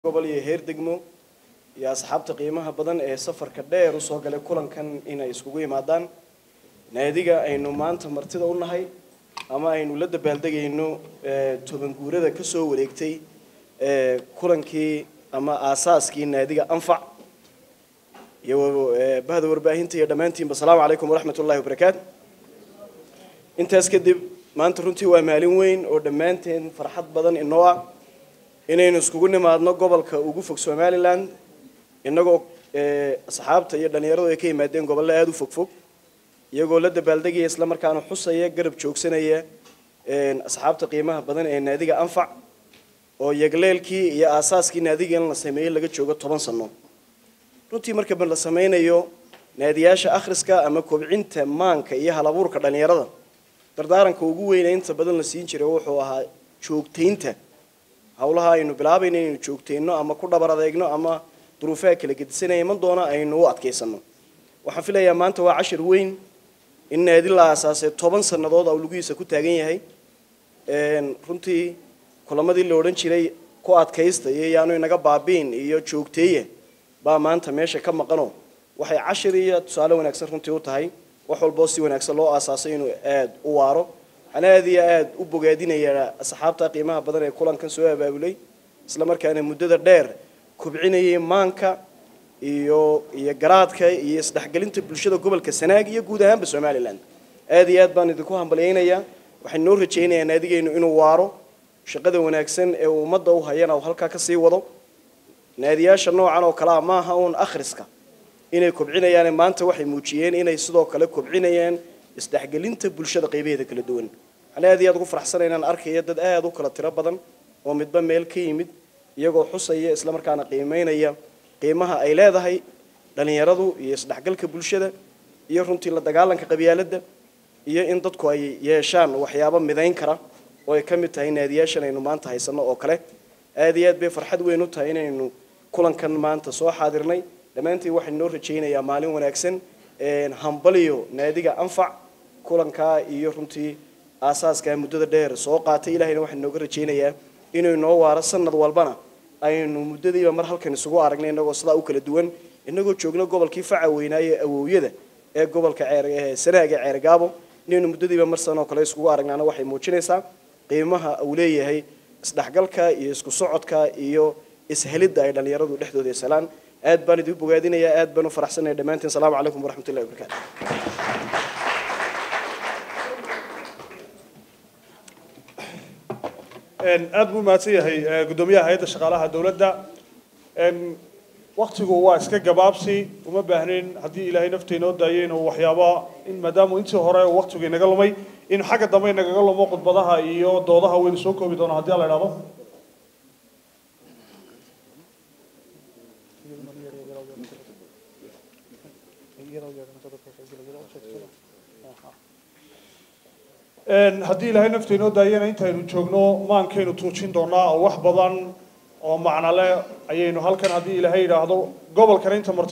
gobol iyo heer degmo iyo asxaabta qiimaha badan ee safarka dheer usoo galay kulankan inay iskugu yimaadaan naadiga aynu maanta martida u nahay ama aynu la dabaaldegayno toban guurada ka soo wareegtay kulankii ama aasaaskii naadiga anfac iyo bahda warbaahinta iyo dhammaantiinba asalaamu calaykum waraxmat ullahi wabarakaatu intaas kadib maanta runtii waa maalin weyn oo dhammaanteen farxad badan inoo ah inaynu iskugu nimaadno gobolka ugu fog somalilan innagoo asxaabta iyo dhallinyaradu ay ka yimaadeen gobollo aada u fogfog iyagoo la dabaaldegaya isla markaana xusaya garab joogsanaya asxaabta qiimaha badan ee naadiga anfac oo yagleelkii iyo aasaaskii naadiga in la sameeyey laga joogo toban sano runtii marka la sameynayo naadiyaasha akhriska ama kobcinta maanka iyo halabuurka dhallinyarada dardaaranka ugu weyna inta badan la siin jiray wuxuu ahaa joogtaynta hawlaha aynu bilaabayno inaynu joogtayno ama ku dhabar adeegno ama duruufaha kala gedisanaya iman doona aynu u adkaysano waxaan filayaa maanta waa cashir weyn in naadi la aasaasay toban sannadood oo lugihiisa ku taagan yahay runtii kulamadii la odhan jiray ku adkaysta iyo yaanu inaga baabiin iyo joogteeya baa maanta meesha ka maqano waxay cashir iyo tusaale wanaagsan runtii u tahay wax walboo si wanaagsan loo aasaasay inuu aada u waaro waxaan aada iyo aada u bogaadinayaa asxaabta qiimaha badan ee kulankan soo abaabulay isla markaana muddada dheer kobcinayay maanka iyo iyo garaadka iyo isdhexgelinta bulshada gobolka sanaag iyo guud ahaanba somalilan aada iyo aad baan idinku hambalyaynayaa waxaan noo rajaynayaa naadigeynu inuu waaro shaqada wanaagsan ee uu ummadda u hayana uu halkaa kasii wado naadiyaasha noocan oo kale ah maaha uun akhriska inay kobcinayaan maanta waxay muujiyeen inay sidoo kale kobcinayaan isdhexgelinta bulshada qaybaheeda kala duwan waxaan aada iyo aad ugu faraxsanay inaan arkaya dad aada u kala tiro badan oo midba meel ka yimid iyagoo xusaya isla markaana qiimeynaya qiimaha ay leedahay dhallinyaradu iyo isdhexgalka bulshada iyo runtii la dagaalanka qabyaaladda iyo in dadku ay yeeshaan waxyaabo midayn kara oo ay ka mid tahay naadiyaashan aynu maanta haysano oo kale aada iyo aad bay farxad weyn u tahay inaynu kulankan maanta soo xaadirnay dhammaantiin waxaan noo rajaynayaa maalin wanaagsan hambaliyo naadiga anfac kulankaa iyo runtii aasaaskaa muddada dheer soo qaatay ilahayna waxaan nooga rajaynayaa inuu inoo waaro sanad walbana aynu muddadiiba mar halkan isugu aragnay innagoo sidaa u kala duwan innagoo joogno gobolkii faca weynaaye awowyada ee gobolka sanaaga ceergaabo inaynu muddadiiba mar sanoo kale iskugu aragnaana waxay muujinaysaa qiimaha uu leeyahay isdhexgalka iyo isku socodka iyo ishelidda ay dhallinyaradu dhexdooda yeesalaan aad baan idin bogaadinayaa aad baan u faraxsanaya dhammaantiin asalaamu calaykum waraxmat ullahi wabarakaatu aad buu mahadsan yahay guddoomiyaha hay-adda shaqaalaha dowladda waktigu waa iska gabaabsi uma baahnayn haddii ilaahay nafta inoo daayay inuu waxyaaba in maadaama intii hore waktigu inaga lumay in xagga dambe inagaga lumo khudbadaha iyo doodaha waynu soo koobi doonaa haddii alla idhahdo haddii ilaahay nafta inoo daayana intaynu joogno maankaynu tuujin doonaa oo wax badan oo macnale ayaynu halkan haddii ilaahay yidhaahdo gobolkan inta marti